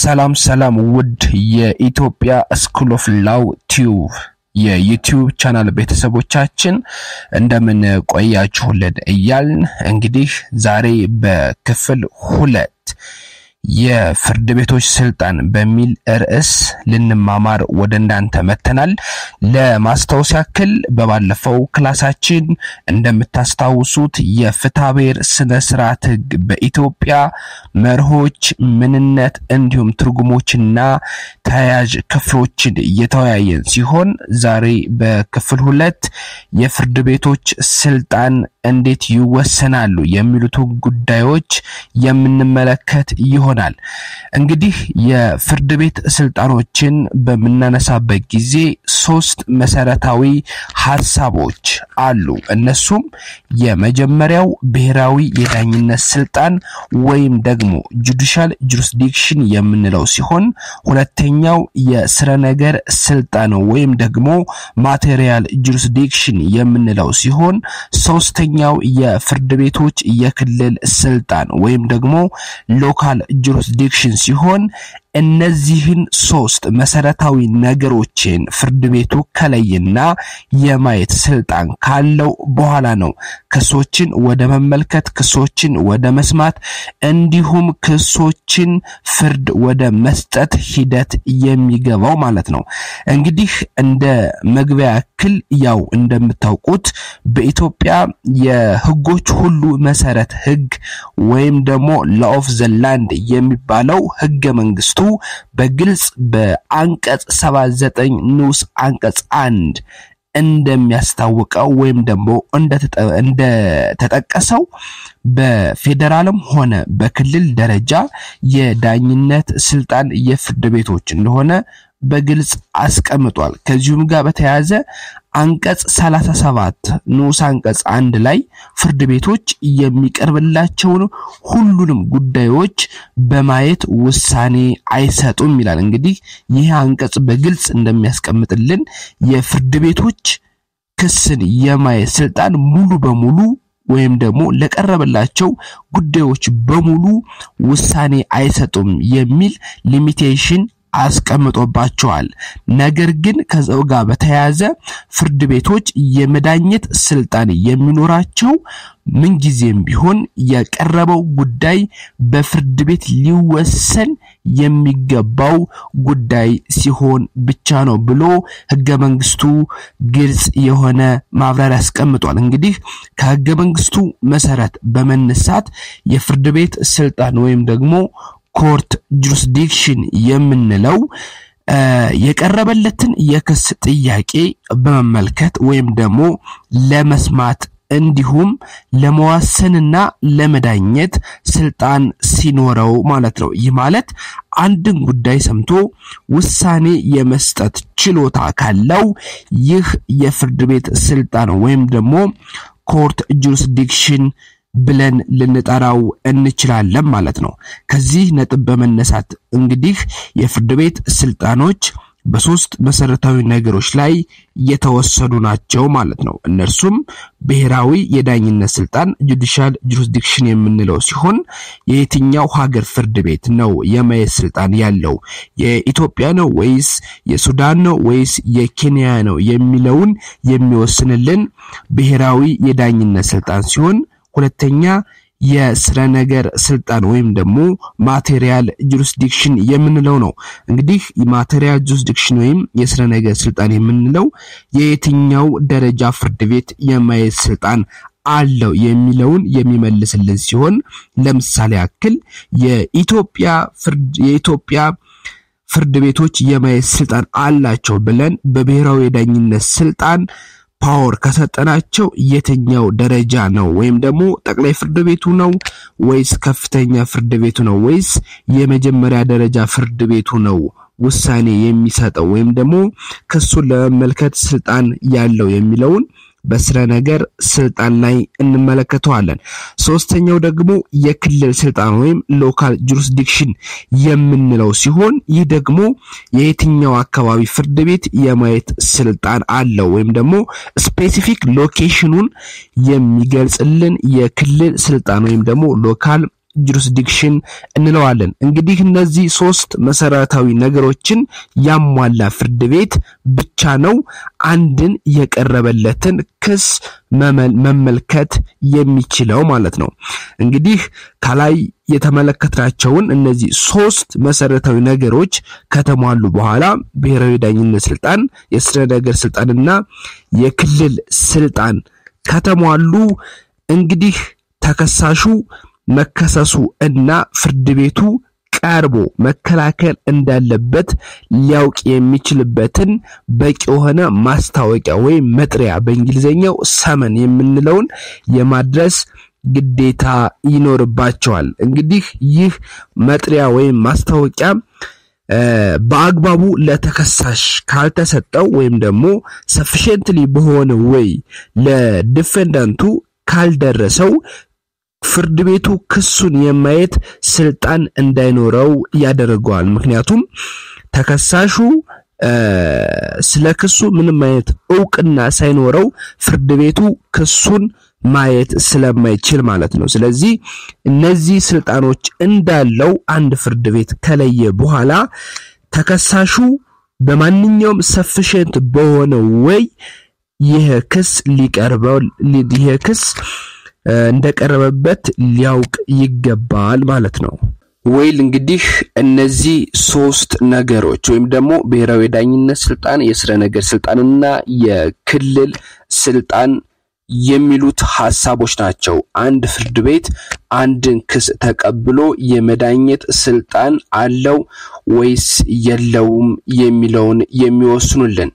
ሰላም ሰላም ውድ የኢትዮጵያ ስኩል ኦፍ ላው ቲዩብ የዩቲዩብ ቻናል ቤተሰቦቻችን እንደምን ቆያችሁልን እያልን እንግዲህ ዛሬ በክፍል ሁለት የፍርድ ቤቶች ስልጣን በሚል ርዕስ ልንማማር ወደ እናንተ መተናል። ለማስታወስ ያክል በባለፈው ክላሳችን እንደምታስታውሱት የፍትሐብሔር ስነ ስርዓት ሕግ በኢትዮጵያ መርሆች፣ ምንነት እንዲሁም ትርጉሞችና ተያያዥ ክፍሎችን እየተወያየን ሲሆን ዛሬ በክፍል ሁለት የፍርድ ቤቶች ስልጣን እንዴት ይወሰናሉ የሚሉትን ጉዳዮች የምንመለከት ይሆናል። እንግዲህ የፍርድ ቤት ስልጣኖችን በምናነሳበት ጊዜ ሶስት መሰረታዊ ሀሳቦች አሉ። እነሱም የመጀመሪያው ብሔራዊ የዳኝነት ስልጣን ወይም ደግሞ ጁዲሻል ጁሪስዲክሽን የምንለው ሲሆን ሁለተኛው የስረ ነገር ስልጣን ወይም ደግሞ ማቴሪያል ጁሪስዲክሽን የምንለው ሲሆን ሶስተኛው የፍርድ ቤቶች የክልል ስልጣን ወይም ደግሞ ሎካል ጁሪስዲክሽን ሲሆን እነዚህን ሶስት መሰረታዊ ነገሮችን ፍርድ ቤቱ ከለይና የማየት ስልጣን ካለው በኋላ ነው ክሶችን ወደ መመልከት፣ ክሶችን ወደ መስማት እንዲሁም ክሶችን ፍርድ ወደ መስጠት ሂደት የሚገባው ማለት ነው። እንግዲህ እንደ መግቢያ ያክል ያው እንደምታውቁት በኢትዮጵያ የህጎች ሁሉ መሰረት ህግ ወይም ደግሞ ላው ኦፍ ዘ ላንድ የሚባለው ህገ መንግስቱ በግልጽ በአንቀጽ 79 ንዑስ አንቀጽ አንድ እንደሚያስታውቀው ወይም ደግሞ እንደተጠቀሰው በፌዴራልም ሆነ በክልል ደረጃ የዳኝነት ስልጣን የፍርድ ቤቶች እንደሆነ በግልጽ አስቀምጧል። ከዚሁም ጋር በተያያዘ አንቀጽ 37 ንዑስ አንቀጽ አንድ ላይ ፍርድ ቤቶች የሚቀርብላቸውን ሁሉንም ጉዳዮች በማየት ውሳኔ አይሰጡም ይላል። እንግዲህ ይህ አንቀጽ በግልጽ እንደሚያስቀምጥልን የፍርድ ቤቶች ክስን የማየት ስልጣን ሙሉ በሙሉ ወይም ደግሞ ለቀረበላቸው ጉዳዮች በሙሉ ውሳኔ አይሰጡም የሚል ሊሚቴሽን አስቀምጦባቸዋል። ነገር ግን ከዛው ጋር በተያያዘ ፍርድ ቤቶች የመዳኘት ስልጣን የሚኖራቸው ምንጊዜም ቢሆን የቀረበው ጉዳይ በፍርድ ቤት ሊወሰን የሚገባው ጉዳይ ሲሆን ብቻ ነው ብሎ ሕገ መንግስቱ ግልጽ የሆነ ማብራሪያ ያስቀምጧል። እንግዲህ ከሕገ መንግስቱ መሰረት በመነሳት የፍርድ ቤት ስልጣን ወይም ደግሞ ኮርት ጁሪስዲክሽን የምንለው የቀረበለትን የክስ ጥያቄ በመመልከት ወይም ደግሞ ለመስማት እንዲሁም ለመዋሰንና ለመዳኘት ስልጣን ሲኖረው ማለት ነው። ይህ ማለት አንድን ጉዳይ ሰምቶ ውሳኔ የመስጠት ችሎታ ካለው ይህ የፍርድ ቤት ስልጣን ወይም ደግሞ ኮርት ጁሪስዲክሽን ብለን ልንጠራው እንችላለን ማለት ነው። ከዚህ ነጥብ በመነሳት እንግዲህ የፍርድ ቤት ስልጣኖች በሶስት መሰረታዊ ነገሮች ላይ የተወሰኑ ናቸው ማለት ነው። እነርሱም ብሔራዊ የዳኝነት ስልጣን ጁዲሻል ጁሪስዲክሽን የምንለው ሲሆን የየትኛው ሀገር ፍርድ ቤት ነው የማየት ስልጣን ያለው የኢትዮጵያ ነው ወይስ የሱዳን ነው ወይስ የኬንያ ነው የሚለውን የሚወስንልን ብሔራዊ የዳኝነት ስልጣን ሲሆን ሁለተኛ የስረ ነገር ስልጣን ወይም ደግሞ ማቴሪያል ጁሪስዲክሽን የምንለው ነው። እንግዲህ ማቴሪያል ጁሪስዲክሽን ወይም የስረ ነገር ስልጣን የምንለው የየትኛው ደረጃ ፍርድ ቤት የማየት ስልጣን አለው የሚለውን የሚመልስልን ሲሆን ለምሳሌ ያክል የኢትዮጵያ ፍርድ የኢትዮጵያ ፍርድ ቤቶች የማየት ስልጣን አላቸው ብለን በብሔራዊ የዳኝነት ስልጣን ፓወር ከሰጠናቸው የትኛው ደረጃ ነው? ወይም ደግሞ ጠቅላይ ፍርድ ቤቱ ነው ወይስ ከፍተኛ ፍርድ ቤቱ ነው ወይስ የመጀመሪያ ደረጃ ፍርድ ቤቱ ነው ውሳኔ የሚሰጠው ወይም ደግሞ ክሱን ለመመልከት ስልጣን ያለው የሚለውን በስረ ነገር ስልጣን ላይ እንመለከተዋለን። ሶስተኛው ደግሞ የክልል ስልጣን ወይም ሎካል ጁሪስዲክሽን የምንለው ሲሆን ይህ ደግሞ የየትኛው አካባቢ ፍርድ ቤት የማየት ስልጣን አለው ወይም ደግሞ ስፔሲፊክ ሎኬሽኑን የሚገልጽልን የክልል ስልጣን ወይም ደግሞ ሎካል ጁሪስዲክሽን እንለዋለን። እንግዲህ እነዚህ ሶስት መሰረታዊ ነገሮችን ያሟላ ፍርድ ቤት ብቻ ነው አንድን የቀረበለትን ክስ መመልከት የሚችለው ማለት ነው። እንግዲህ ከላይ የተመለከትናቸውን እነዚህ ሶስት መሰረታዊ ነገሮች ከተሟሉ በኋላ ብሔራዊ ዳኝነት ስልጣን፣ የስነ ነገር ስልጣንና የክልል ስልጣን ከተሟሉ እንግዲህ ተከሳሹ መከሰሱ እና ፍርድ ቤቱ ቀርቦ መከላከል እንዳለበት ሊያውቅ የሚችልበትን በቂ የሆነ ማስታወቂያ ወይም መጥሪያ በእንግሊዝኛው ሰመን የምንለውን የማድረስ ግዴታ ይኖርባቸዋል። እንግዲህ ይህ መጥሪያ ወይም ማስታወቂያ በአግባቡ ለተከሳሽ ካልተሰጠው ወይም ደግሞ ሰፊሽንትሊ በሆነ ወይ ለዲፌንዳንቱ ካልደረሰው ፍርድ ቤቱ ክሱን የማየት ስልጣን እንዳይኖረው ያደርገዋል። ምክንያቱም ተከሳሹ ስለ ክሱ ምንም አይነት እውቅና ሳይኖረው ፍርድ ቤቱ ክሱን ማየት ስለማይችል ማለት ነው። ስለዚህ እነዚህ ስልጣኖች እንዳለው አንድ ፍርድ ቤት ከለየ በኋላ ተከሳሹ በማንኛውም ሰፊሽንት በሆነ ወይ ይህ ክስ ሊቀርበው ይህ ክስ እንደቀረበበት ሊያውቅ ይገባል ማለት ነው። ወይል እንግዲህ እነዚህ ሶስት ነገሮች ወይም ደግሞ ብሔራዊ የዳኝነት ስልጣን፣ የስረ ነገር ስልጣንና የክልል ስልጣን የሚሉት ሀሳቦች ናቸው። አንድ ፍርድ ቤት አንድን ክስ ተቀብሎ የመዳኘት ስልጣን አለው ወይስ የለውም የሚለውን የሚወስኑልን።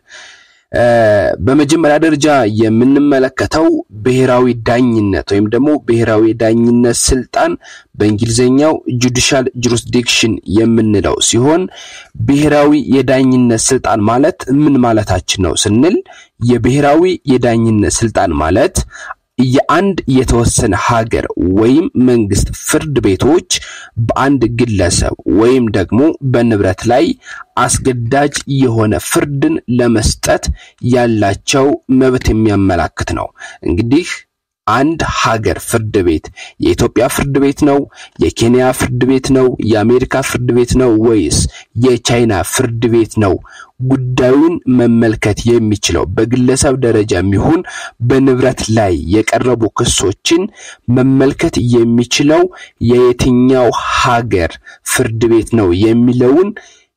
በመጀመሪያ ደረጃ የምንመለከተው ብሔራዊ ዳኝነት ወይም ደግሞ ብሔራዊ ዳኝነት ስልጣን በእንግሊዝኛው ጁዲሻል ጁሪስዲክሽን የምንለው ሲሆን ብሔራዊ የዳኝነት ስልጣን ማለት ምን ማለታችን ነው ስንል የብሔራዊ የዳኝነት ስልጣን ማለት የአንድ የተወሰነ ሀገር ወይም መንግስት ፍርድ ቤቶች በአንድ ግለሰብ ወይም ደግሞ በንብረት ላይ አስገዳጅ የሆነ ፍርድን ለመስጠት ያላቸው መብት የሚያመላክት ነው። እንግዲህ አንድ ሀገር ፍርድ ቤት የኢትዮጵያ ፍርድ ቤት ነው? የኬንያ ፍርድ ቤት ነው? የአሜሪካ ፍርድ ቤት ነው? ወይስ የቻይና ፍርድ ቤት ነው? ጉዳዩን መመልከት የሚችለው በግለሰብ ደረጃ የሚሆን በንብረት ላይ የቀረቡ ክሶችን መመልከት የሚችለው የየትኛው ሀገር ፍርድ ቤት ነው የሚለውን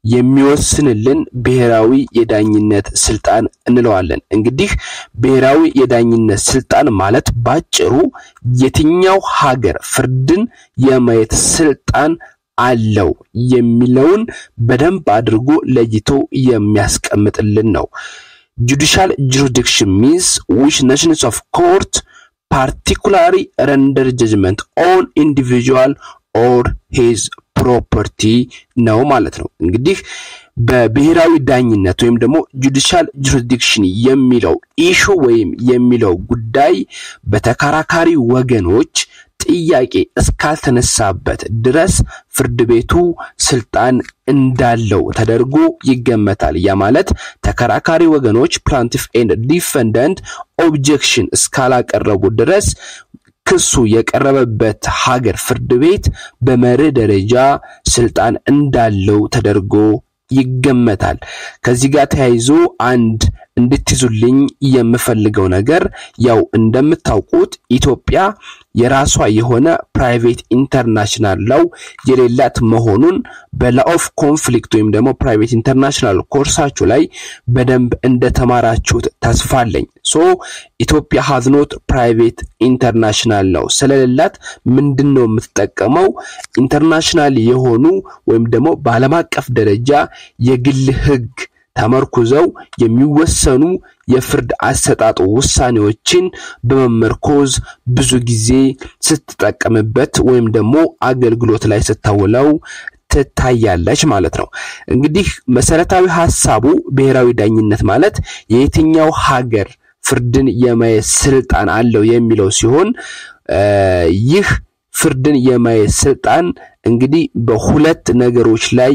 የሚወስንልን ብሔራዊ የዳኝነት ስልጣን እንለዋለን። እንግዲህ ብሔራዊ የዳኝነት ስልጣን ማለት ባጭሩ የትኛው ሀገር ፍርድን የማየት ስልጣን አለው የሚለውን በደንብ አድርጎ ለይቶ የሚያስቀምጥልን ነው። ጁዲሻል ጁሪስዲክሽን ሚንስ ዊች ናሽንስ ኦፍ ኮርት ፓርቲኩላሪ ረንደር ጀጅመንት ኦን ኢንዲቪጁዋል ኦር ሂዝ ፕሮፐርቲ ነው ማለት ነው። እንግዲህ በብሔራዊ ዳኝነት ወይም ደግሞ ጁዲሻል ጁሪስዲክሽን የሚለው ኢሹ ወይም የሚለው ጉዳይ በተከራካሪ ወገኖች ጥያቄ እስካልተነሳበት ድረስ ፍርድ ቤቱ ስልጣን እንዳለው ተደርጎ ይገመታል። ያ ማለት ተከራካሪ ወገኖች ፕላንቲፍ ኤንድ ዲፈንደንት ኦብጀክሽን እስካላቀረቡ ድረስ ክሱ የቀረበበት ሀገር ፍርድ ቤት በመርህ ደረጃ ስልጣን እንዳለው ተደርጎ ይገመታል። ከዚህ ጋር ተያይዞ አንድ እንድትይዙልኝ የምፈልገው ነገር ያው እንደምታውቁት ኢትዮጵያ የራሷ የሆነ ፕራይቬት ኢንተርናሽናል ላው የሌላት መሆኑን በላ ኦፍ ኮንፍሊክት ወይም ደግሞ ፕራይቬት ኢንተርናሽናል ኮርሳችሁ ላይ በደንብ እንደተማራችሁት ተስፋ አለኝ። ሶ ኢትዮጵያ ሀዝኖት ፕራይቬት ኢንተርናሽናል ነው ስለሌላት ምንድን ነው የምትጠቀመው? ኢንተርናሽናል የሆኑ ወይም ደግሞ በዓለም አቀፍ ደረጃ የግል ህግ ተመርኩዘው የሚወሰኑ የፍርድ አሰጣጡ ውሳኔዎችን በመመርኮዝ ብዙ ጊዜ ስትጠቀምበት ወይም ደግሞ አገልግሎት ላይ ስታውለው ትታያለች ማለት ነው። እንግዲህ መሰረታዊ ሀሳቡ ብሔራዊ ዳኝነት ማለት የየትኛው ሀገር ፍርድን የማየት ስልጣን አለው የሚለው ሲሆን ይህ ፍርድን የማየት ስልጣን እንግዲህ በሁለት ነገሮች ላይ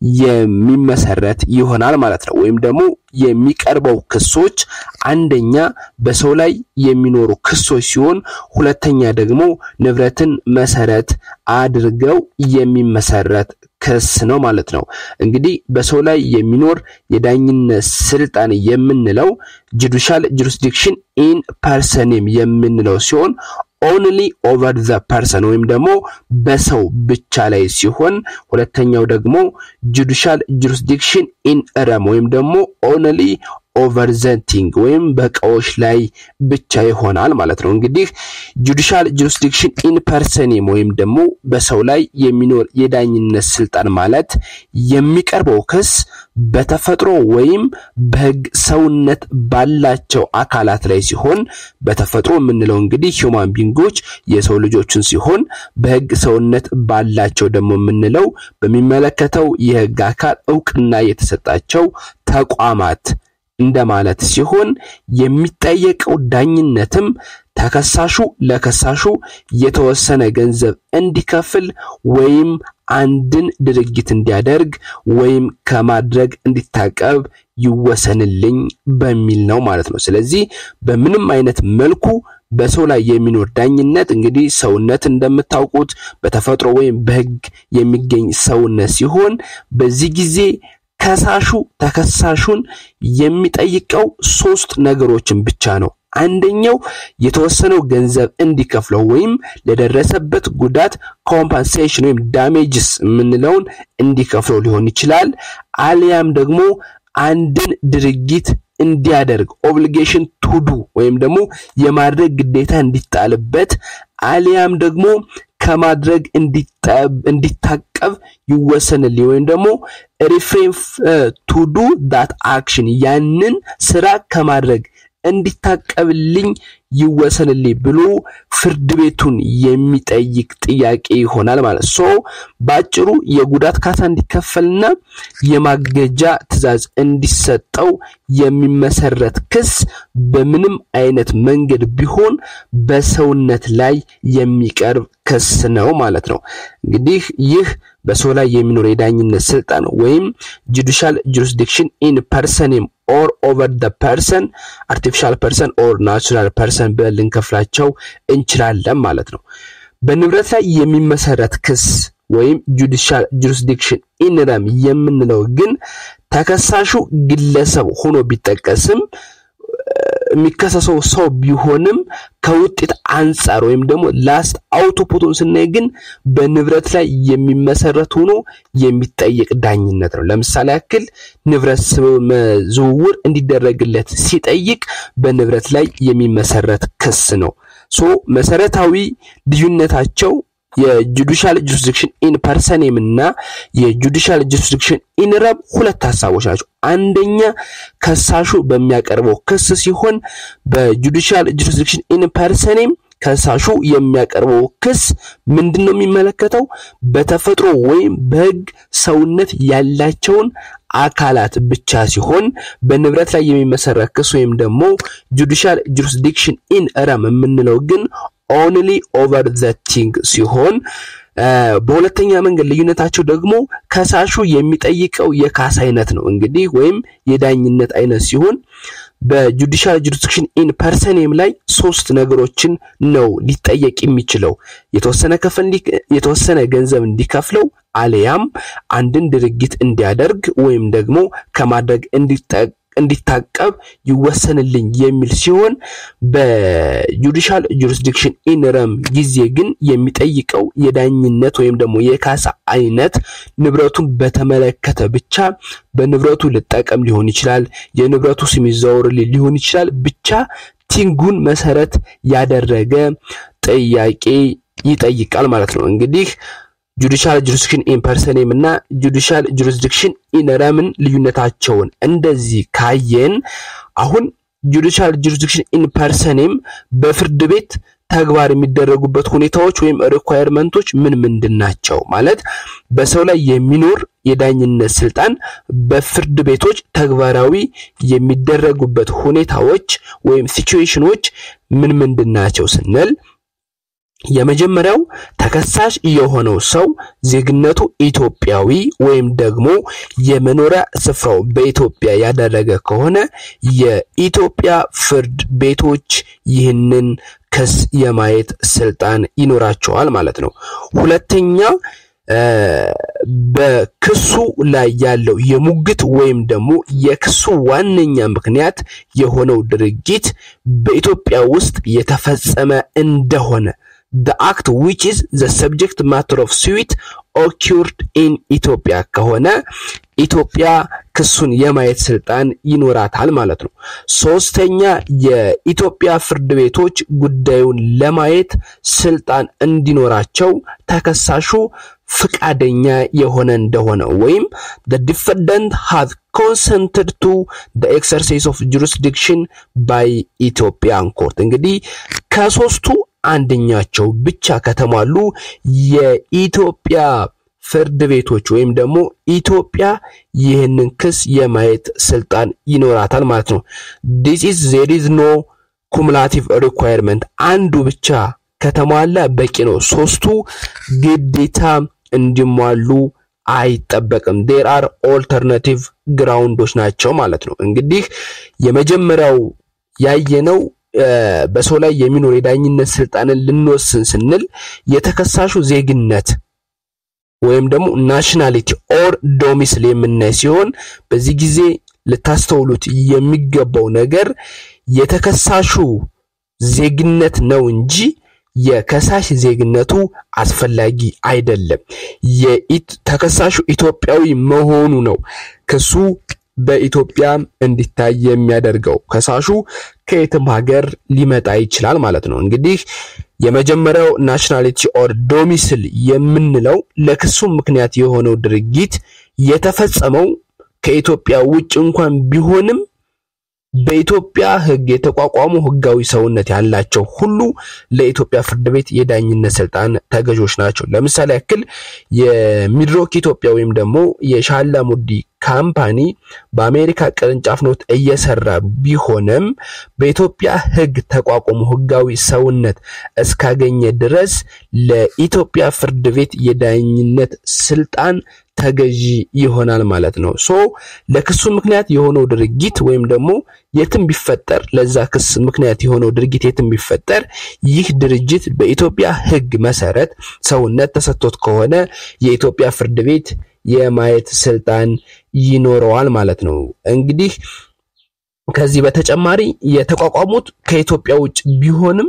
የሚመሰረት ይሆናል ማለት ነው። ወይም ደግሞ የሚቀርበው ክሶች አንደኛ በሰው ላይ የሚኖሩ ክሶች ሲሆን ሁለተኛ ደግሞ ንብረትን መሰረት አድርገው የሚመሰረት ክስ ነው ማለት ነው። እንግዲህ በሰው ላይ የሚኖር የዳኝነት ስልጣን የምንለው ጁዲሻል ጁሪስዲክሽን ኢን ፐርሰንም የምንለው ሲሆን ኦንሊ ኦቨር ዘ ፐርሰን ወይም ደግሞ በሰው ብቻ ላይ ሲሆን ሁለተኛው ደግሞ ጁዲሻል ጁሪስዲክሽን ኢን ረም ወይም ደግሞ ኦንሊ ኦቨር ዘ ቲንግ ወይም በእቃዎች ላይ ብቻ ይሆናል ማለት ነው። እንግዲህ ጁዲሻል ጁሪስዲክሽን ኢን ፐርሰኔም ወይም ደግሞ በሰው ላይ የሚኖር የዳኝነት ስልጣን ማለት የሚቀርበው ክስ በተፈጥሮ ወይም በሕግ ሰውነት ባላቸው አካላት ላይ ሲሆን በተፈጥሮ የምንለው እንግዲህ ሂውማን ቢንጎች የሰው ልጆችን ሲሆን በሕግ ሰውነት ባላቸው ደግሞ የምንለው በሚመለከተው የሕግ አካል እውቅና የተሰጣቸው ተቋማት እንደማለት ሲሆን የሚጠየቀው ዳኝነትም ተከሳሹ ለከሳሹ የተወሰነ ገንዘብ እንዲከፍል ወይም አንድን ድርጊት እንዲያደርግ ወይም ከማድረግ እንዲታቀብ ይወሰንልኝ በሚል ነው ማለት ነው። ስለዚህ በምንም አይነት መልኩ በሰው ላይ የሚኖር ዳኝነት እንግዲህ ሰውነት እንደምታውቁት በተፈጥሮ ወይም በሕግ የሚገኝ ሰውነት ሲሆን በዚህ ጊዜ ከሳሹ ተከሳሹን የሚጠይቀው ሶስት ነገሮችን ብቻ ነው። አንደኛው የተወሰነው ገንዘብ እንዲከፍለው ወይም ለደረሰበት ጉዳት ኮምፐንሴሽን ወይም ዳሜጅስ የምንለውን እንዲከፍለው ሊሆን ይችላል። አሊያም ደግሞ አንድን ድርጊት እንዲያደርግ ኦብሊጌሽን ቱዱ ወይም ደግሞ የማድረግ ግዴታ እንዲጣልበት አሊያም ደግሞ ከማድረግ እንዲታቀብ ይወሰንልኝ ወይም ደግሞ ሪፍሬን ቱዱ ዳት አክሽን ያንን ስራ ከማድረግ እንዲታቀብልኝ ይወሰንልኝ ብሎ ፍርድ ቤቱን የሚጠይቅ ጥያቄ ይሆናል ማለት ሶ በአጭሩ የጉዳት ካሳ እንዲከፈልና የማገጃ ትዕዛዝ እንዲሰጠው የሚመሰረት ክስ በምንም አይነት መንገድ ቢሆን በሰውነት ላይ የሚቀርብ ክስ ነው ማለት ነው። እንግዲህ ይህ በሰው ላይ የሚኖር የዳኝነት ስልጣን ወይም ጁዲሻል ጁሪስዲክሽን ኢን ፐርሰንም ኦር ኦቨር ደ ፐርሰን አርቲፊሻል ፐርሰን ኦር ናቹራል ፐርሰን ብለን ልንከፍላቸው እንችላለን ማለት ነው። በንብረት ላይ የሚመሰረት ክስ ወይም ጁዲሻል ጁሪስዲክሽን ኢን ረም የምንለው ግን ተከሳሹ ግለሰብ ሆኖ ቢጠቀስም የሚከሰሰው ሰው ቢሆንም ከውጤት አንጻር ወይም ደግሞ ላስት አውቶፑቱን ስናይ ግን በንብረት ላይ የሚመሰረት ሆኖ የሚጠየቅ ዳኝነት ነው። ለምሳሌ ያክል ንብረት ዝውውር እንዲደረግለት ሲጠይቅ በንብረት ላይ የሚመሰረት ክስ ነው። ሶ መሰረታዊ ልዩነታቸው የጁዲሻል ጁሪስዲክሽን ኢን ፐርሰኔም እና የጁዲሻል ጁሪስዲክሽን ኢን ረም ሁለት ሀሳቦች ናቸው። አንደኛ ከሳሹ በሚያቀርበው ክስ ሲሆን በጁዲሻል ጁሪስዲክሽን ኢን ፐርሰኔም ከሳሹ የሚያቀርበው ክስ ምንድን ነው የሚመለከተው? በተፈጥሮ ወይም በሕግ ሰውነት ያላቸውን አካላት ብቻ ሲሆን በንብረት ላይ የሚመሰረት ክስ ወይም ደግሞ ጁዲሻል ጁሪስዲክሽን ኢን ረም የምንለው ግን ኦንሊ ኦቨር ዘ ቲንግ ሲሆን በሁለተኛ መንገድ ልዩነታቸው ደግሞ ከሳሹ የሚጠይቀው የካሳ አይነት ነው እንግዲህ ወይም የዳኝነት አይነት ሲሆን በጁዲሻል ጁሪስዲክሽን ኢን ፐርሰኔም ላይ ሶስት ነገሮችን ነው ሊጠየቅ የሚችለው የተወሰነ ከፈል የተወሰነ ገንዘብ እንዲከፍለው አለያም አንድን ድርጊት እንዲያደርግ ወይም ደግሞ ከማድረግ እንዲታቀብ ይወሰንልኝ የሚል ሲሆን በጁዲሻል ጁሪስዲክሽን ኢን ረም ጊዜ ግን የሚጠይቀው የዳኝነት ወይም ደግሞ የካሳ አይነት ንብረቱን በተመለከተ ብቻ በንብረቱ ልጠቀም ሊሆን ይችላል፣ የንብረቱ ስም ይዘዋወርልኝ ሊሆን ይችላል። ብቻ ቲንጉን መሰረት ያደረገ ጥያቄ ይጠይቃል ማለት ነው። እንግዲህ ጁዲሻል ጁሪስዲክሽን ኢን ፐርሰኔም እና ጁዲሻል ጁሪስዲክሽን ኢን ረምን ልዩነታቸውን እንደዚህ ካየን አሁን ጁዲሻል ጁሪስዲክሽን ኢን ፐርሰኔም በፍርድ ቤት ተግባር የሚደረጉበት ሁኔታዎች ወይም ሪኳየርመንቶች ምን ምንድን ናቸው? ማለት በሰው ላይ የሚኖር የዳኝነት ስልጣን በፍርድ ቤቶች ተግባራዊ የሚደረጉበት ሁኔታዎች ወይም ሲቹዌሽኖች ምን ምንድን ናቸው ስንል የመጀመሪያው ተከሳሽ የሆነው ሰው ዜግነቱ ኢትዮጵያዊ ወይም ደግሞ የመኖሪያ ስፍራው በኢትዮጵያ ያደረገ ከሆነ የኢትዮጵያ ፍርድ ቤቶች ይህንን ክስ የማየት ስልጣን ይኖራቸዋል ማለት ነው። ሁለተኛ በክሱ ላይ ያለው የሙግት ወይም ደግሞ የክሱ ዋነኛ ምክንያት የሆነው ድርጊት በኢትዮጵያ ውስጥ የተፈጸመ እንደሆነ the act which is the subject matter of suit occurred in ኢትዮጵያ ከሆነ ኢትዮጵያ ክሱን የማየት ስልጣን ይኖራታል ማለት ነው። ሶስተኛ የኢትዮጵያ ፍርድ ቤቶች ጉዳዩን ለማየት ስልጣን እንዲኖራቸው ተከሳሹ ፍቃደኛ የሆነ እንደሆነ ወይም the defendant has consented to the exercise of jurisdiction by Ethiopian court እንግዲህ ከሶስቱ አንደኛቸው ብቻ ከተሟሉ የኢትዮጵያ ፍርድ ቤቶች ወይም ደግሞ ኢትዮጵያ ይህንን ክስ የማየት ስልጣን ይኖራታል ማለት ነው። this is there is no cumulative requirement አንዱ ብቻ ከተሟላ በቂ ነው። ሶስቱ ግዴታ እንዲሟሉ አይጠበቅም። ዴር አር ኦልተርናቲቭ ግራውንዶች ናቸው ማለት ነው። እንግዲህ የመጀመሪያው ያየነው በሰው ላይ የሚኖር የዳኝነት ስልጣንን ልንወስን ስንል የተከሳሹ ዜግነት ወይም ደግሞ ናሽናሊቲ ኦር ዶሚስል የምናይ ሲሆን በዚህ ጊዜ ልታስተውሉት የሚገባው ነገር የተከሳሹ ዜግነት ነው እንጂ የከሳሽ ዜግነቱ አስፈላጊ አይደለም። ተከሳሹ ኢትዮጵያዊ መሆኑ ነው ክሱ በኢትዮጵያ እንዲታይ የሚያደርገው። ከሳሹ ከየትም ሀገር ሊመጣ ይችላል ማለት ነው። እንግዲህ የመጀመሪያው ናሽናሊቲ ኦር ዶሚስል የምንለው ለክሱ ምክንያት የሆነው ድርጊት የተፈጸመው ከኢትዮጵያ ውጭ እንኳን ቢሆንም በኢትዮጵያ ሕግ የተቋቋሙ ሕጋዊ ሰውነት ያላቸው ሁሉ ለኢትዮጵያ ፍርድ ቤት የዳኝነት ስልጣን ተገዦች ናቸው። ለምሳሌ ያክል የሚድሮክ ኢትዮጵያ ወይም ደግሞ የሻላ ሙዲ ካምፓኒ በአሜሪካ ቅርንጫፍ ኖት እየሰራ ቢሆንም በኢትዮጵያ ሕግ ተቋቁሞ ሕጋዊ ሰውነት እስካገኘ ድረስ ለኢትዮጵያ ፍርድ ቤት የዳኝነት ስልጣን ተገዢ ይሆናል ማለት ነው። ሶ ለክሱ ምክንያት የሆነው ድርጊት ወይም ደግሞ የትም ቢፈጠር ለዛ ክስ ምክንያት የሆነው ድርጊት የትም ቢፈጠር ይህ ድርጅት በኢትዮጵያ ሕግ መሰረት ሰውነት ተሰጥቶት ከሆነ የኢትዮጵያ ፍርድ ቤት የማየት ስልጣን ይኖረዋል ማለት ነው። እንግዲህ ከዚህ በተጨማሪ የተቋቋሙት ከኢትዮጵያ ውጭ ቢሆንም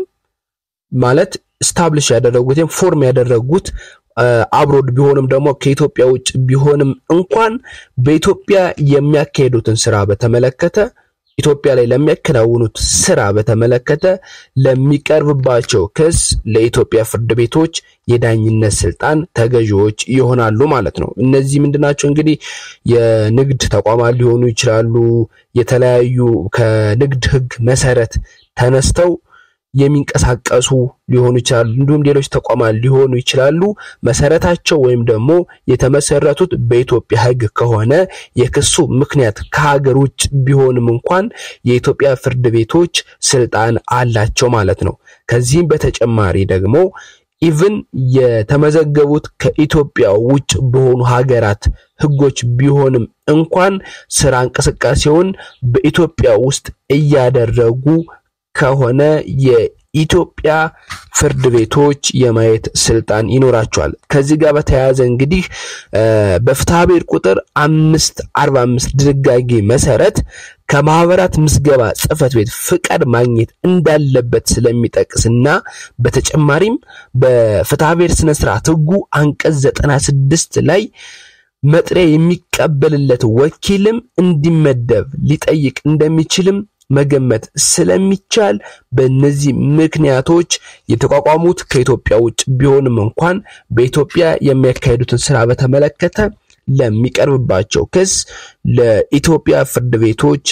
ማለት ስታብሊሽ ያደረጉት ወይም ፎርም ያደረጉት አብሮድ ቢሆንም ደግሞ ከኢትዮጵያ ውጭ ቢሆንም እንኳን በኢትዮጵያ የሚያካሄዱትን ስራ በተመለከተ ኢትዮጵያ ላይ ለሚያከናውኑት ስራ በተመለከተ ለሚቀርብባቸው ክስ ለኢትዮጵያ ፍርድ ቤቶች የዳኝነት ስልጣን ተገዢዎች ይሆናሉ ማለት ነው። እነዚህ ምንድናቸው? እንግዲህ የንግድ ተቋማት ሊሆኑ ይችላሉ። የተለያዩ ከንግድ ህግ መሰረት ተነስተው የሚንቀሳቀሱ ሊሆኑ ይችላሉ። እንዲሁም ሌሎች ተቋማት ሊሆኑ ይችላሉ። መሰረታቸው ወይም ደግሞ የተመሰረቱት በኢትዮጵያ ህግ ከሆነ የክሱ ምክንያት ከሀገር ውጭ ቢሆንም እንኳን የኢትዮጵያ ፍርድ ቤቶች ስልጣን አላቸው ማለት ነው። ከዚህም በተጨማሪ ደግሞ ኢቭን የተመዘገቡት ከኢትዮጵያ ውጭ በሆኑ ሀገራት ህጎች ቢሆንም እንኳን ስራ እንቅስቃሴውን በኢትዮጵያ ውስጥ እያደረጉ ከሆነ የኢትዮጵያ ፍርድ ቤቶች የማየት ስልጣን ይኖራቸዋል። ከዚህ ጋር በተያያዘ እንግዲህ በፍትሐ ብሔር ቁጥር አምስት አርባ አምስት ድንጋጌ መሰረት ከማህበራት ምዝገባ ጽሕፈት ቤት ፍቃድ ማግኘት እንዳለበት ስለሚጠቅስና በተጨማሪም በፍትሐ ብሔር ስነ ስርዓት ህጉ አንቀጽ ዘጠና ስድስት ላይ መጥሪያ የሚቀበልለት ወኪልም እንዲመደብ ሊጠይቅ እንደሚችልም መገመት ስለሚቻል በእነዚህ ምክንያቶች የተቋቋሙት ከኢትዮጵያ ውጭ ቢሆንም እንኳን በኢትዮጵያ የሚያካሄዱትን ስራ በተመለከተ ለሚቀርብባቸው ክስ ለኢትዮጵያ ፍርድ ቤቶች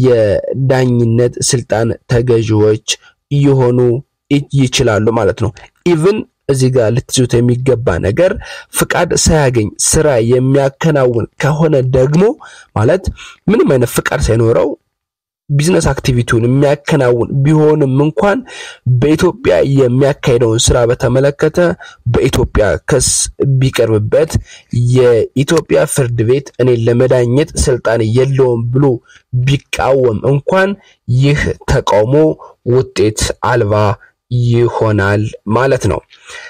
የዳኝነት ስልጣን ተገዢዎች እየሆኑ ይችላሉ ማለት ነው። ኢቭን እዚህ ጋር ልትይዙት የሚገባ ነገር ፍቃድ ሳያገኝ ስራ የሚያከናውን ከሆነ ደግሞ ማለት ምንም አይነት ፍቃድ ሳይኖረው ቢዝነስ አክቲቪቲውን የሚያከናውን ቢሆንም እንኳን በኢትዮጵያ የሚያካሄደውን ስራ በተመለከተ በኢትዮጵያ ክስ ቢቀርብበት የኢትዮጵያ ፍርድ ቤት እኔን ለመዳኘት ስልጣን የለውም ብሎ ቢቃወም እንኳን ይህ ተቃውሞ ውጤት አልባ ይሆናል ማለት ነው።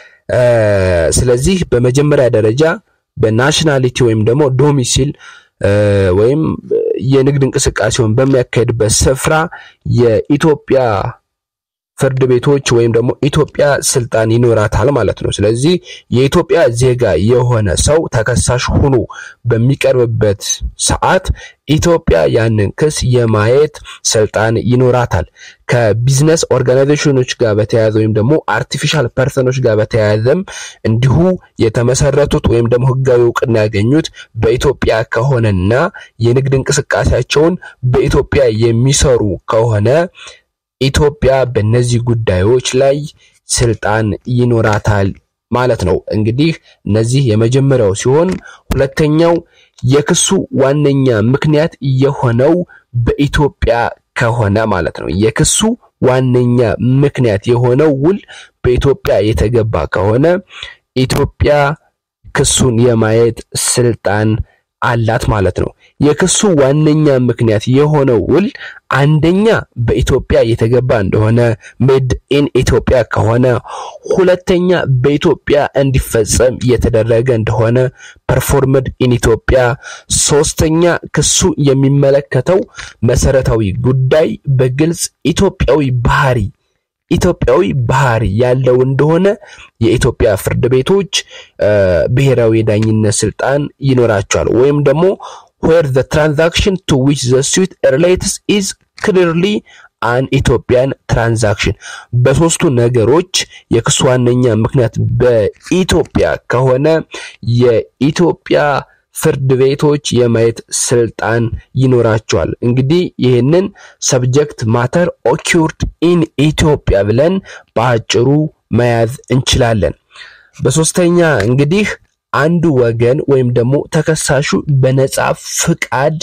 ስለዚህ በመጀመሪያ ደረጃ በናሽናሊቲ ወይም ደግሞ ዶሚሲል ወይም የንግድ እንቅስቃሴውን በሚያካሄድበት ስፍራ የኢትዮጵያ ፍርድ ቤቶች ወይም ደግሞ ኢትዮጵያ ስልጣን ይኖራታል ማለት ነው። ስለዚህ የኢትዮጵያ ዜጋ የሆነ ሰው ተከሳሽ ሆኖ በሚቀርብበት ሰዓት ኢትዮጵያ ያንን ክስ የማየት ስልጣን ይኖራታል። ከቢዝነስ ኦርጋናይዜሽኖች ጋር በተያያዘ ወይም ደግሞ አርቲፊሻል ፐርሰኖች ጋር በተያያዘም እንዲሁ የተመሰረቱት ወይም ደግሞ ሕጋዊ እውቅና ያገኙት በኢትዮጵያ ከሆነና የንግድ እንቅስቃሴያቸውን በኢትዮጵያ የሚሰሩ ከሆነ ኢትዮጵያ በእነዚህ ጉዳዮች ላይ ስልጣን ይኖራታል ማለት ነው። እንግዲህ እነዚህ የመጀመሪያው ሲሆን ሁለተኛው የክሱ ዋነኛ ምክንያት የሆነው በኢትዮጵያ ከሆነ ማለት ነው። የክሱ ዋነኛ ምክንያት የሆነው ውል በኢትዮጵያ የተገባ ከሆነ ኢትዮጵያ ክሱን የማየት ስልጣን አላት ማለት ነው። የክሱ ዋነኛ ምክንያት የሆነው ውል አንደኛ በኢትዮጵያ የተገባ እንደሆነ ሜድ ኢን ኢትዮጵያ ከሆነ፣ ሁለተኛ በኢትዮጵያ እንዲፈጸም የተደረገ እንደሆነ ፐርፎርምድ ኢን ኢትዮጵያ፣ ሶስተኛ ክሱ የሚመለከተው መሰረታዊ ጉዳይ በግልጽ ኢትዮጵያዊ ባህሪ ኢትዮጵያዊ ባህሪ ያለው እንደሆነ የኢትዮጵያ ፍርድ ቤቶች ብሔራዊ የዳኝነት ስልጣን ይኖራቸዋል። ወይም ደግሞ where the transaction to which the suit relates is clearly an ኢትዮጵያን ትራንዛክሽን በሶስቱ ነገሮች የክሱ ዋነኛ ምክንያት በኢትዮጵያ ከሆነ የኢትዮጵያ ፍርድ ቤቶች የማየት ስልጣን ይኖራቸዋል። እንግዲህ ይህንን ሰብጀክት ማተር ኦኪርድ ኢን ኢትዮጵያ ብለን በአጭሩ መያዝ እንችላለን። በሶስተኛ እንግዲህ አንዱ ወገን ወይም ደግሞ ተከሳሹ በነጻ ፍቃድ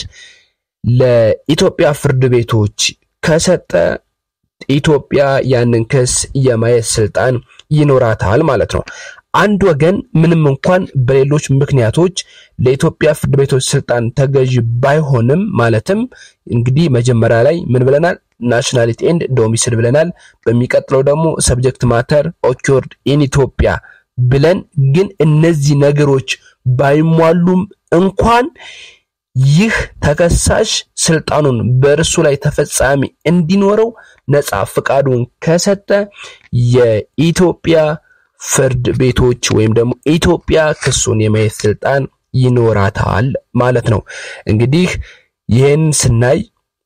ለኢትዮጵያ ፍርድ ቤቶች ከሰጠ ኢትዮጵያ ያንን ክስ የማየት ስልጣን ይኖራታል ማለት ነው። አንድ ወገን ምንም እንኳን በሌሎች ምክንያቶች ለኢትዮጵያ ፍርድ ቤቶች ስልጣን ተገዥ ባይሆንም ማለትም እንግዲህ መጀመሪያ ላይ ምን ብለናል? ናሽናሊቲ ኤንድ ዶሚስል ብለናል። በሚቀጥለው ደግሞ ሰብጀክት ማተር ኦኪርድ ኢን ኢትዮጵያ ብለን ግን እነዚህ ነገሮች ባይሟሉም እንኳን ይህ ተከሳሽ ስልጣኑን በእርሱ ላይ ተፈጻሚ እንዲኖረው ነጻ ፍቃዱን ከሰጠ የኢትዮጵያ ፍርድ ቤቶች ወይም ደግሞ ኢትዮጵያ ክሱን የማየት ስልጣን ይኖራታል ማለት ነው። እንግዲህ ይህን ስናይ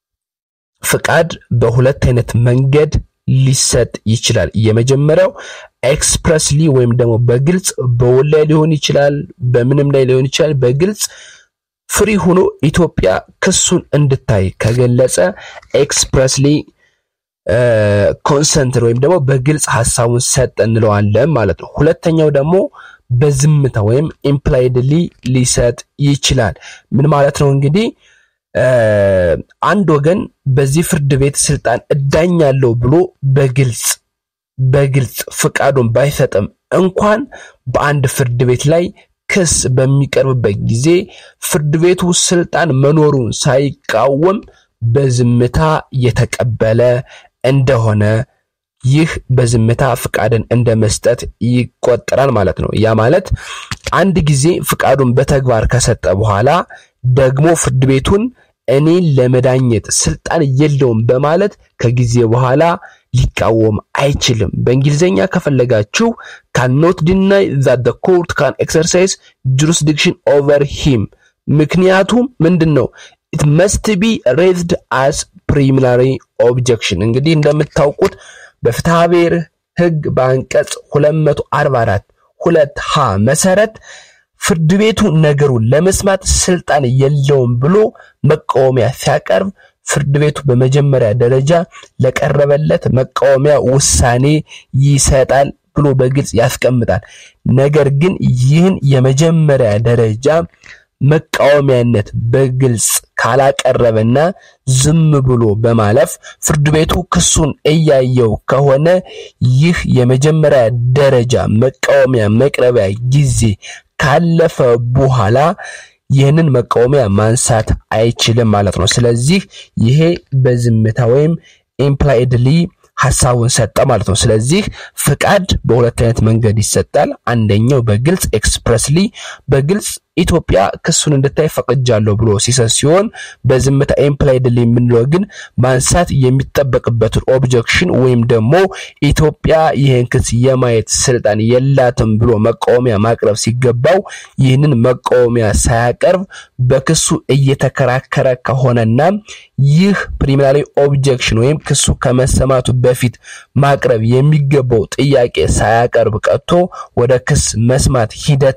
ፍቃድ በሁለት አይነት መንገድ ሊሰጥ ይችላል። የመጀመሪያው ኤክስፕረስሊ ወይም ደግሞ በግልጽ በውል ላይ ሊሆን ይችላል፣ በምንም ላይ ሊሆን ይችላል። በግልጽ ፍሪ ሆኖ ኢትዮጵያ ክሱን እንድታይ ከገለጸ ኤክስፕረስሊ ኮንሰንት ወይም ደግሞ በግልጽ ሀሳቡን ሰጠ እንለዋለን ማለት ነው። ሁለተኛው ደግሞ በዝምታ ወይም ኢምፕላይድሊ ሊሰጥ ይችላል። ምን ማለት ነው እንግዲህ አንድ ወገን በዚህ ፍርድ ቤት ስልጣን እዳኛለሁ ብሎ በግልጽ በግልጽ ፍቃዱን ባይሰጥም እንኳን በአንድ ፍርድ ቤት ላይ ክስ በሚቀርብበት ጊዜ ፍርድ ቤቱ ስልጣን መኖሩን ሳይቃወም በዝምታ የተቀበለ እንደሆነ ይህ በዝምታ ፍቃድን እንደ መስጠት ይቆጠራል ማለት ነው። ያ ማለት አንድ ጊዜ ፍቃዱን በተግባር ከሰጠ በኋላ ደግሞ ፍርድ ቤቱን እኔን ለመዳኘት ስልጣን የለውም በማለት ከጊዜ በኋላ ሊቃወም አይችልም። በእንግሊዝኛ ከፈለጋችሁ ካኖት ዲናይ ዛት ዘ ኮርት ካን ኤክሰርሳይዝ ጁሪስዲክሽን ኦቨር ሂም። ምክንያቱም ምንድን ነው? ኢት መስት ቢ ሬዝድ አስ ፕሪሊሚናሪ ኦብጀክሽን። እንግዲህ እንደምታውቁት በፍትሐ ብሔር ሕግ በአንቀጽ 244 ሁለት ሀ መሰረት ፍርድ ቤቱ ነገሩን ለመስማት ስልጣን የለውም ብሎ መቃወሚያ ሲያቀርብ ፍርድ ቤቱ በመጀመሪያ ደረጃ ለቀረበለት መቃወሚያ ውሳኔ ይሰጣል ብሎ በግልጽ ያስቀምጣል። ነገር ግን ይህን የመጀመሪያ ደረጃ መቃወሚያነት በግልጽ ካላቀረበና ዝም ብሎ በማለፍ ፍርድ ቤቱ ክሱን እያየው ከሆነ ይህ የመጀመሪያ ደረጃ መቃወሚያ መቅረቢያ ጊዜ ካለፈ በኋላ ይህንን መቃወሚያ ማንሳት አይችልም ማለት ነው። ስለዚህ ይሄ በዝምታ ወይም ኢምፕላይድሊ ሀሳቡን ሰጠ ማለት ነው። ስለዚህ ፍቃድ በሁለት አይነት መንገድ ይሰጣል። አንደኛው በግልጽ ኤክስፕረስሊ በግልጽ ኢትዮጵያ ክሱን እንድታይ ፈቅጃለሁ ብሎ ሲሰጥ ሲሆን በዝምታ ኢምፕላይድሊ የምንለው ግን ማንሳት የሚጠበቅበትን ኦብጀክሽን ወይም ደግሞ ኢትዮጵያ ይህን ክስ የማየት ስልጣን የላትም ብሎ መቃወሚያ ማቅረብ ሲገባው ይህንን መቃወሚያ ሳያቀርብ በክሱ እየተከራከረ ከሆነና ይህ ፕሪሚናሪ ኦብጀክሽን ወይም ክሱ ከመሰማቱ በፊት ማቅረብ የሚገባው ጥያቄ ሳያቀርብ ቀጥቶ ወደ ክስ መስማት ሂደት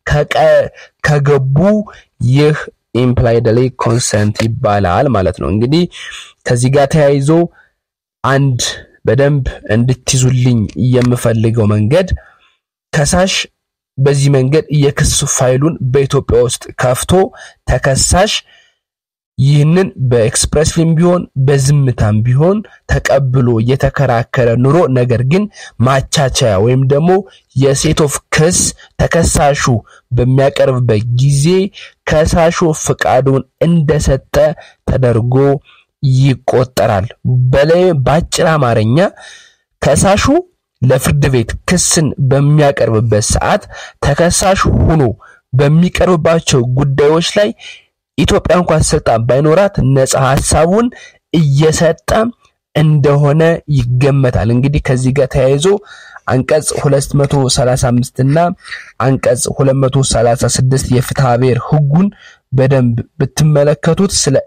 ከገቡ ይህ ኢምፕላይድሊ ኮንሰንት ይባላል ማለት ነው። እንግዲህ ከዚህ ጋር ተያይዞ አንድ በደንብ እንድትይዙልኝ የምፈልገው መንገድ ከሳሽ በዚህ መንገድ የክስ ፋይሉን በኢትዮጵያ ውስጥ ከፍቶ ተከሳሽ ይህንን በኤክስፕሬስሊም ቢሆን በዝምታም ቢሆን ተቀብሎ እየተከራከረ ኑሮ ነገር ግን ማቻቻያ ወይም ደግሞ የሴት ኦፍ ክስ ተከሳሹ በሚያቀርብበት ጊዜ ከሳሹ ፍቃዱን እንደሰጠ ተደርጎ ይቆጠራል። በላይ በአጭር አማርኛ ከሳሹ ለፍርድ ቤት ክስን በሚያቀርብበት ሰዓት ተከሳሽ ሆኖ በሚቀርብባቸው ጉዳዮች ላይ ኢትዮጵያ እንኳን ስልጣን ባይኖራት ነፃ ሀሳቡን እየሰጠ እንደሆነ ይገመታል። እንግዲህ ከዚህ ጋር ተያይዞ አንቀጽ 235 እና አንቀጽ 236 የፍትሐ ብሔር ሕጉን በደንብ ብትመለከቱት ስለ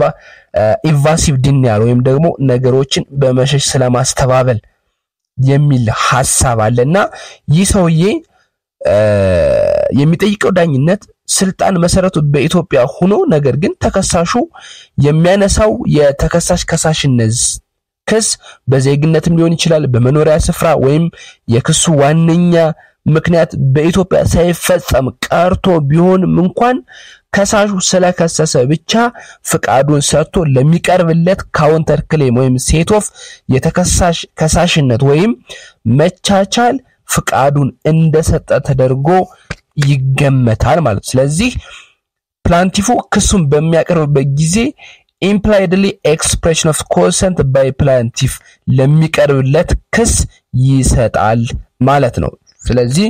ኢቫሲቭ ዲኒያል ወይም ደግሞ ነገሮችን በመሸሽ ስለማስተባበል የሚል ሀሳብ አለና ይህ ሰውዬ የሚጠይቀው ዳኝነት ስልጣን መሰረቱ በኢትዮጵያ ሆኖ ነገር ግን ተከሳሹ የሚያነሳው የተከሳሽ ከሳሽነት ክስ በዜግነትም ሊሆን ይችላል፣ በመኖሪያ ስፍራ ወይም የክሱ ዋነኛ ምክንያት በኢትዮጵያ ሳይፈጸም ቀርቶ ቢሆንም እንኳን ከሳሹ ስለከሰሰ ብቻ ፍቃዱን ሰጥቶ ለሚቀርብለት ካውንተር ክሌም ወይም ሴቶፍ የተከሳሽ ከሳሽነት ወይም መቻቻል ፍቃዱን እንደሰጠ ተደርጎ ይገመታል ማለት። ስለዚህ ፕላንቲፉ ክሱን በሚያቀርብበት ጊዜ ኢምፕላይድሊ ኤክስፕሬሽን ኦፍ ኮንሰንት ባይ ፕላንቲፍ ለሚቀርብለት ክስ ይሰጣል ማለት ነው። ስለዚህ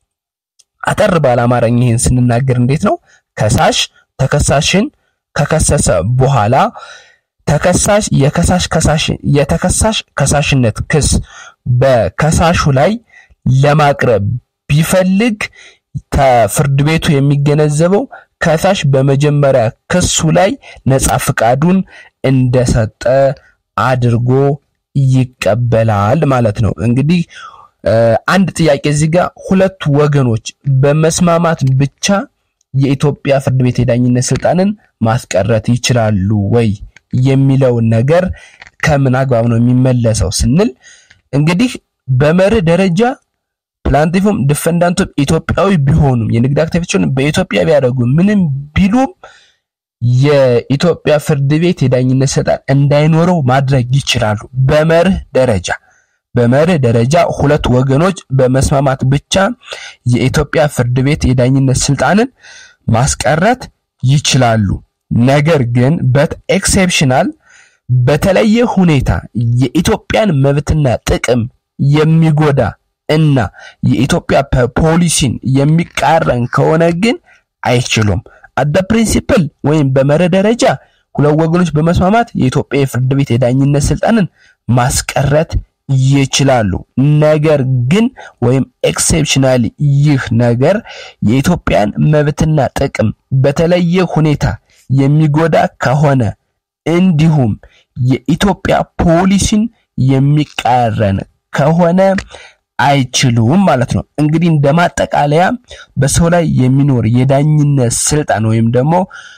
አጠር ባለ አማርኛ ይህን ስንናገር እንዴት ነው? ከሳሽ ተከሳሽን ከከሰሰ በኋላ ተከሳሽ የከሳሽ ከሳሽ የተከሳሽ ከሳሽነት ክስ በከሳሹ ላይ ለማቅረብ ቢፈልግ ፍርድ ቤቱ የሚገነዘበው ከሳሽ በመጀመሪያ ክሱ ላይ ነፃ ፍቃዱን እንደሰጠ አድርጎ ይቀበላል ማለት ነው። እንግዲህ አንድ ጥያቄ እዚህ ጋር ሁለቱ ወገኖች በመስማማት ብቻ የኢትዮጵያ ፍርድ ቤት የዳኝነት ስልጣንን ማስቀረት ይችላሉ ወይ የሚለውን ነገር ከምን አግባብ ነው የሚመለሰው ስንል እንግዲህ በመርህ ደረጃ ፕላንቲፉም ዲፈንዳንቱም ኢትዮጵያዊ ቢሆኑም የንግድ አክቲቪቲውን በኢትዮጵያ ቢያደርጉ ምንም ቢሉም የኢትዮጵያ ፍርድ ቤት የዳኝነት ስልጣን እንዳይኖረው ማድረግ ይችላሉ። በመርህ ደረጃ በመርህ ደረጃ ሁለት ወገኖች በመስማማት ብቻ የኢትዮጵያ ፍርድ ቤት የዳኝነት ስልጣንን ማስቀረት ይችላሉ። ነገር ግን በት ኤክሴፕሽናል በተለየ ሁኔታ የኢትዮጵያን መብትና ጥቅም የሚጎዳ እና የኢትዮጵያ ፖሊሲን የሚቃረን ከሆነ ግን አይችሉም። አደ ፕሪንሲፕል ወይም በመርህ ደረጃ ሁለት ወገኖች በመስማማት የኢትዮጵያ የፍርድ ቤት የዳኝነት ስልጣንን ማስቀረት ይችላሉ። ነገር ግን ወይም ኤክሴፕሽናሊ ይህ ነገር የኢትዮጵያን መብትና ጥቅም በተለየ ሁኔታ የሚጎዳ ከሆነ እንዲሁም የኢትዮጵያ ፖሊሲን የሚቃረን ከሆነ አይችሉም ማለት ነው። እንግዲህ እንደ ማጠቃለያ በሰው ላይ የሚኖር የዳኝነት ስልጣን ወይም ደግሞ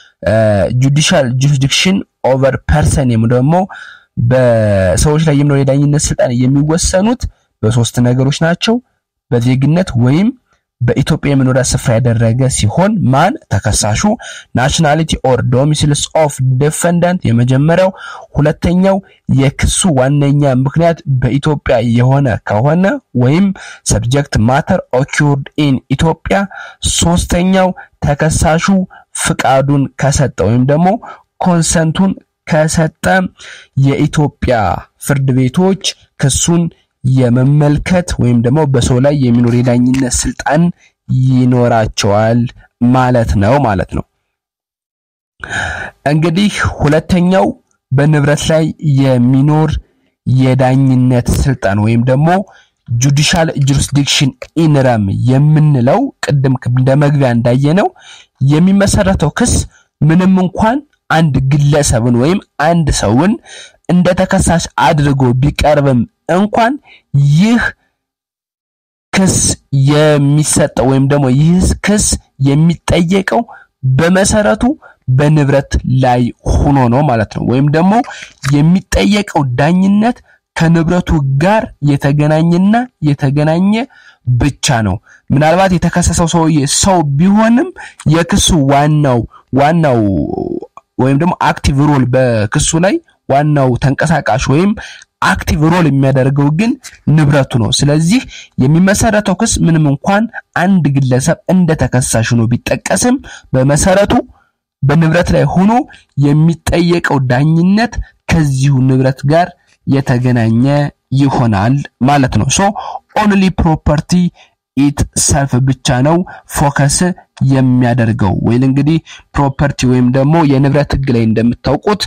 ጁዲሻል ጁሪስዲክሽን ኦቨር ፐርሰን ወይም ደግሞ በሰዎች ላይ የሚኖር የዳኝነት ስልጣን የሚወሰኑት በሶስት ነገሮች ናቸው። በዜግነት ወይም በኢትዮጵያ የመኖሪያ ስፍራ ያደረገ ሲሆን ማን ተከሳሹ፣ ናሽናሊቲ ኦር ዶሚሲልስ ኦፍ ዲፈንዳንት የመጀመሪያው፣ ሁለተኛው የክሱ ዋነኛ ምክንያት በኢትዮጵያ የሆነ ከሆነ ወይም ሰብጀክት ማተር ኦኪርድ ኢን ኢትዮጵያ፣ ሶስተኛው ተከሳሹ ፍቃዱን ከሰጠ ወይም ደግሞ ኮንሰንቱን ከሰጠ የኢትዮጵያ ፍርድ ቤቶች ክሱን የመመልከት ወይም ደግሞ በሰው ላይ የሚኖር የዳኝነት ስልጣን ይኖራቸዋል ማለት ነው ማለት ነው። እንግዲህ ሁለተኛው በንብረት ላይ የሚኖር የዳኝነት ስልጣን ወይም ደግሞ ጁዲሻል ጁሪስዲክሽን ኢንረም የምንለው ቅድም እንደ መግቢያ እንዳየነው የሚመሰረተው ክስ ምንም እንኳን አንድ ግለሰብን ወይም አንድ ሰውን እንደ ተከሳሽ አድርጎ ቢቀርብም እንኳን ይህ ክስ የሚሰጠው ወይም ደግሞ ይህ ክስ የሚጠየቀው በመሰረቱ በንብረት ላይ ሆኖ ነው ማለት ነው። ወይም ደግሞ የሚጠየቀው ዳኝነት ከንብረቱ ጋር የተገናኘና የተገናኘ ብቻ ነው። ምናልባት የተከሰሰው ሰውዬ ሰው ቢሆንም የክሱ ዋናው ዋናው ወይም ደግሞ አክቲቭ ሮል በክሱ ላይ ዋናው ተንቀሳቃሽ ወይም አክቲቭ ሮል የሚያደርገው ግን ንብረቱ ነው። ስለዚህ የሚመሰረተው ክስ ምንም እንኳን አንድ ግለሰብ እንደ ተከሳሽ ሆኖ ቢጠቀስም በመሰረቱ በንብረት ላይ ሆኖ የሚጠየቀው ዳኝነት ከዚሁ ንብረት ጋር የተገናኘ ይሆናል ማለት ነው። ሶ ኦንሊ ፕሮፐርቲ ኢት ሰልፍ ብቻ ነው ፎከስ የሚያደርገው ወይ እንግዲህ ፕሮፐርቲ ወይም ደግሞ የንብረት ህግ ላይ እንደምታውቁት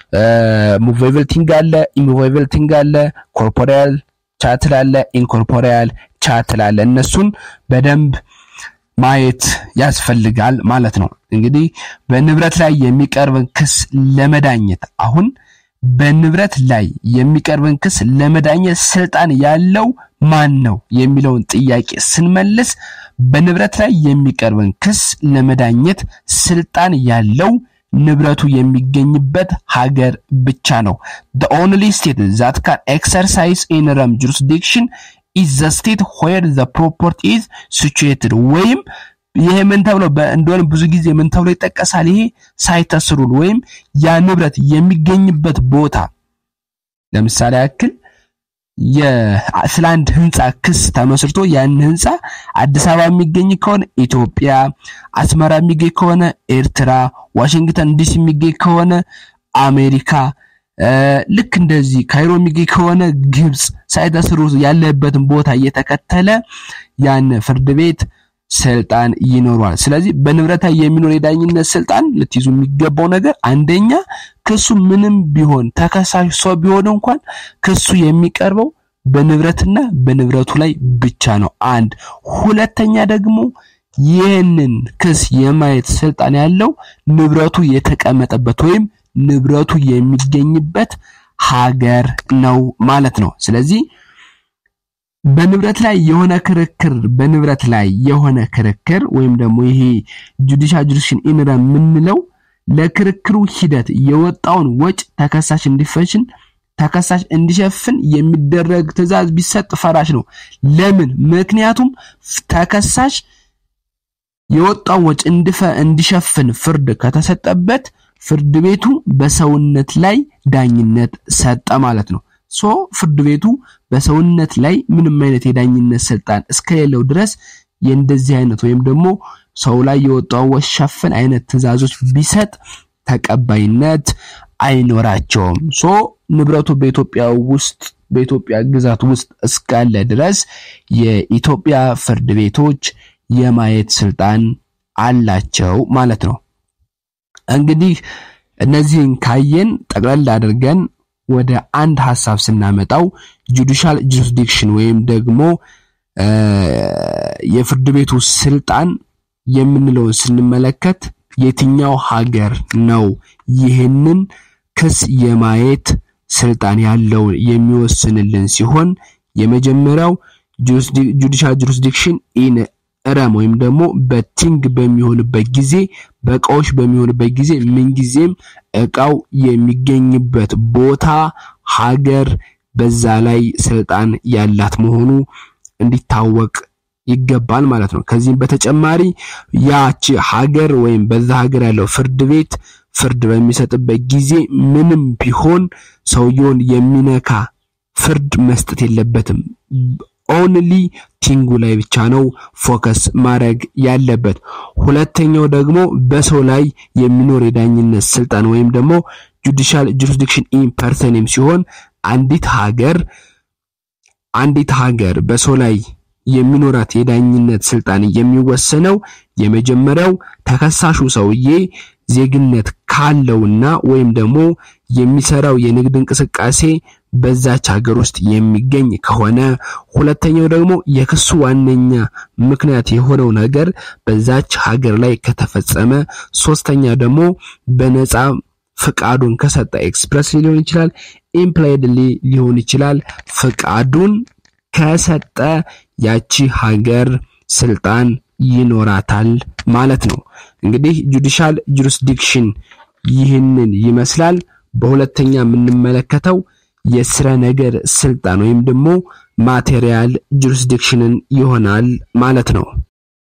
ሙቬብል ቲንግ አለ፣ ኢሙቬብል ቲንግ አለ፣ ኮርፖሪያል ቻትል አለ፣ ኢንኮርፖሪያል ቻትል አለ። እነሱን በደንብ ማየት ያስፈልጋል ማለት ነው። እንግዲህ በንብረት ላይ የሚቀርብን ክስ ለመዳኘት አሁን በንብረት ላይ የሚቀርብን ክስ ለመዳኘት ስልጣን ያለው ማን ነው የሚለውን ጥያቄ ስንመልስ በንብረት ላይ የሚቀርብን ክስ ለመዳኘት ስልጣን ያለው ንብረቱ የሚገኝበት ሀገር ብቻ ነው። the only state that can exercise interim jurisdiction is the state where the property is situated ወይም ይሄ ምን ተብሎ እንደሆነ ብዙ ጊዜ ምን ተብሎ ይጠቀሳል? ይሄ ሳይተስ ሩል ወይም ያ ንብረት የሚገኝበት ቦታ ለምሳሌ ያክል ስለ አንድ ህንፃ ክስ ተመስርቶ ያን ህንፃ አዲስ አበባ የሚገኝ ከሆነ ኢትዮጵያ፣ አስመራ የሚገኝ ከሆነ ኤርትራ፣ ዋሽንግተን ዲሲ የሚገኝ ከሆነ አሜሪካ፣ ልክ እንደዚህ ካይሮ የሚገኝ ከሆነ ግብፅ ሳይተስሩ ያለበትን ቦታ እየተከተለ ያን ፍርድ ቤት ስልጣን ይኖሯል። ስለዚህ በንብረት ላይ የሚኖር የዳኝነት ስልጣን ልትይዙ የሚገባው ነገር አንደኛ ክሱ ምንም ቢሆን ተከሳሽ ሰው ቢሆን እንኳን ክሱ የሚቀርበው በንብረትና በንብረቱ ላይ ብቻ ነው። አንድ ሁለተኛ ደግሞ ይህንን ክስ የማየት ስልጣን ያለው ንብረቱ የተቀመጠበት ወይም ንብረቱ የሚገኝበት ሀገር ነው ማለት ነው። ስለዚህ በንብረት ላይ የሆነ ክርክር በንብረት ላይ የሆነ ክርክር ወይም ደግሞ ይሄ ጁዲሻል ጁሪስዲክሽን ኢንረ የምንለው ለክርክሩ ሂደት የወጣውን ወጭ ተከሳሽ እንዲፈሽን ተከሳሽ እንዲሸፍን የሚደረግ ትዕዛዝ ቢሰጥ ፈራሽ ነው። ለምን? ምክንያቱም ተከሳሽ የወጣውን ወጭ እንዲሸፍን ፍርድ ከተሰጠበት ፍርድ ቤቱ በሰውነት ላይ ዳኝነት ሰጠ ማለት ነው። ሶ ፍርድ ቤቱ በሰውነት ላይ ምንም አይነት የዳኝነት ስልጣን እስከሌለው ድረስ የእንደዚህ አይነት ወይም ደግሞ ሰው ላይ የወጣው ወሸፍን አይነት ትዕዛዞች ቢሰጥ ተቀባይነት አይኖራቸውም። ሶ ንብረቱ በኢትዮጵያ ውስጥ በኢትዮጵያ ግዛት ውስጥ እስካለ ድረስ የኢትዮጵያ ፍርድ ቤቶች የማየት ስልጣን አላቸው ማለት ነው። እንግዲህ እነዚህን ካየን ጠቅለል አድርገን ወደ አንድ ሀሳብ ስናመጣው ጁዲሻል ጁሪስዲክሽን ወይም ደግሞ የፍርድ ቤቱ ስልጣን የምንለውን ስንመለከት የትኛው ሀገር ነው ይህንን ክስ የማየት ስልጣን ያለው የሚወስንልን ሲሆን የመጀመሪያው ጁዲሻል ጁሪስዲክሽን ኢን ረም ወይም ደግሞ በቲንግ በሚሆንበት ጊዜ በእቃዎች በሚሆንበት ጊዜ ምንጊዜም እቃው የሚገኝበት ቦታ ሀገር በዛ ላይ ስልጣን ያላት መሆኑ እንዲታወቅ ይገባል ማለት ነው። ከዚህም በተጨማሪ ያቺ ሀገር ወይም በዛ ሀገር ያለው ፍርድ ቤት ፍርድ በሚሰጥበት ጊዜ ምንም ቢሆን ሰውየውን የሚነካ ፍርድ መስጠት የለበትም። ኦንሊ ቲንጉ ላይ ብቻ ነው ፎከስ ማድረግ ያለበት። ሁለተኛው ደግሞ በሰው ላይ የሚኖር የዳኝነት ስልጣን ወይም ደግሞ ጁዲሻል ጁሪስዲክሽን ኢን ፐርሰንም ሲሆን አንዲት ሀገር አንዲት ሀገር በሰው ላይ የሚኖራት የዳኝነት ስልጣን የሚወሰነው የመጀመሪያው ተከሳሹ ሰውዬ ዜግነት ካለውና ወይም ደግሞ የሚሰራው የንግድ እንቅስቃሴ በዛች ሀገር ውስጥ የሚገኝ ከሆነ፣ ሁለተኛው ደግሞ የክሱ ዋነኛ ምክንያት የሆነው ነገር በዛች ሀገር ላይ ከተፈጸመ፣ ሶስተኛ ደግሞ በነፃ ፍቃዱን ከሰጠ ኤክስፕረስ ሊሆን ይችላል፣ ኢምፕላይድሊ ሊሆን ይችላል። ፍቃዱን ከሰጠ ያቺ ሀገር ስልጣን ይኖራታል ማለት ነው። እንግዲህ ጁዲሻል ጁሪስዲክሽን ይህንን ይመስላል። በሁለተኛ የምንመለከተው የስረ ነገር ስልጣን ወይም ደግሞ ማቴሪያል ጁሪስዲክሽንን ይሆናል ማለት ነው።